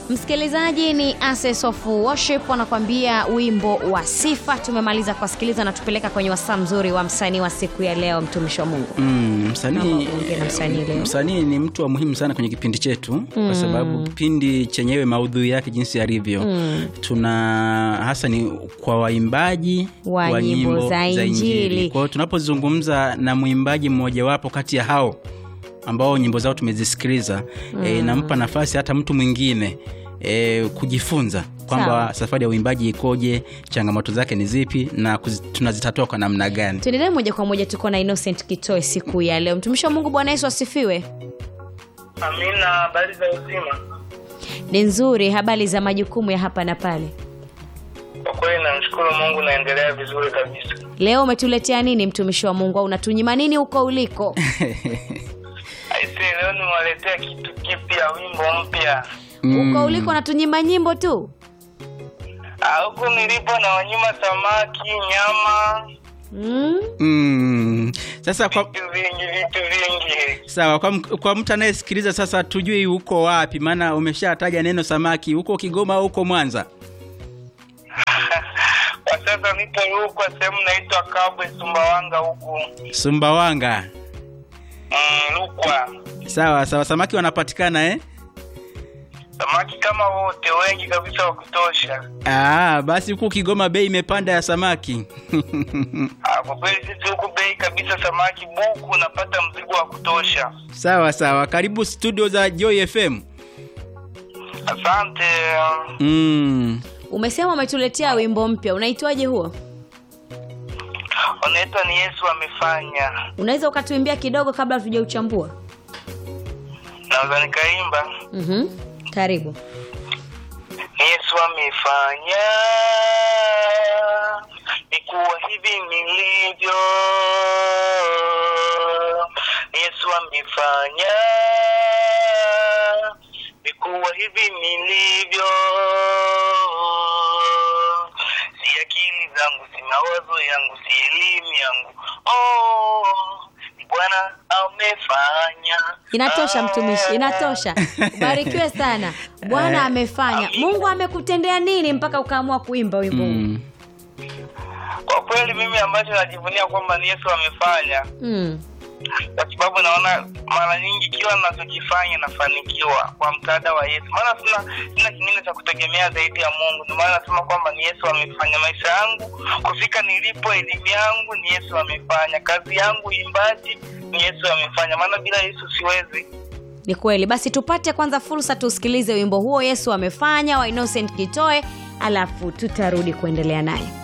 Msikilizaji, ni Access of Worship wanakuambia wimbo wa sifa. Tumemaliza kuwasikiliza na tupeleka kwenye wasaa mzuri wa msanii wa siku ya leo, mtumishi wa Mungu. Mm, msanii Naomba uongee na msanii leo. msanii ni mtu wa muhimu sana kwenye kipindi chetu kwa sababu kipindi chenyewe maudhui yake jinsi yalivyo tuna hasa ni kwa waimbaji Wa nyimbo za Injili. kwa hiyo tunapozungumza na mwimbaji mmojawapo kati ya hao ambao nyimbo zao tumezisikiliza e, nampa nafasi hata mtu mwingine e, kujifunza kwamba Sawa. safari ya uimbaji ikoje changamoto zake ni zipi na kuzi, tunazitatua kwa namna gani Tuendelee moja kwa moja, tuko na Innocent Kitoe siku ya leo. Mtumishi wa Mungu, Bwana Yesu asifiwe. Amina, habari za uzima? Ni nzuri, habari za majukumu ya hapa na pale. Kwa kweli namshukuru Mungu, naendelea vizuri kabisa. Leo umetuletea nini mtumishi wa Mungu, au unatunyima nini huko uliko? Aise, leo nimewaletea kitu kipya, wimbo mpya. Huko uliko unatunyima nyimbo tu? Ah, Huku nilipo na wanyuma samaki, nyama, Mm? mm. sasa kwa, vitu vingi, vitu vingi. sawa kwa, m- kwa mtu anayesikiliza sasa tujui uko wapi maana umeshataja neno samaki huko kigoma au huko mwanza Kwa sasa nipo Rukwa, sehemu naitwa Kabwe, Sumbawanga huku. sumbawanga Mm, Rukwa. sawa sawa samaki wanapatikana eh? Samaki kama wote, wengi kabisa wa kutosha. Aa, basi huku kigoma bei imepanda ya samaki Ah, kwa kweli sisi huku bei kabisa, samaki buku, unapata mzigo wa kutosha. sawa sawa karibu studio za joy fm Asante. mm. Umesema umetuletea wimbo mpya, unaitwaje huo? Unaitwa ni Yesu amefanya. Unaweza ukatuimbia kidogo kabla hatujauchambua? Naweza nikaimba. Mhm. Karibu. Yesu amefanya nikuwa hivi nilivyo. Yesu amefanya nikuwa hivi nilivyo. Si akili zangu, si mawazo yangu, si elimu yangu. Oh, ni Bwana amefanya. Inatosha mtumishi, inatosha. Ubarikiwe sana. Bwana amefanya. Mungu amekutendea nini mpaka ukaamua kuimba wimbo huu? Mm. Kwa kweli mimi ambacho najivunia kwamba ni Yesu amefanya, Mm. kwa sababu naona mara nyingi kila ninachokifanya nafanikiwa kwa msaada wa Yesu, maana sina sina kingine cha kutegemea zaidi ya Mungu. Ndio maana nasema kwamba ni Yesu amefanya maisha yangu kufika nilipo, elimu yangu ni Yesu amefanya, kazi yangu uimbaji ni Yesu amefanya, maana bila Yesu siwezi. Ni kweli. Basi tupate kwanza fursa tusikilize wimbo huo Yesu amefanya wa Innocent Kitoe, alafu tutarudi kuendelea naye.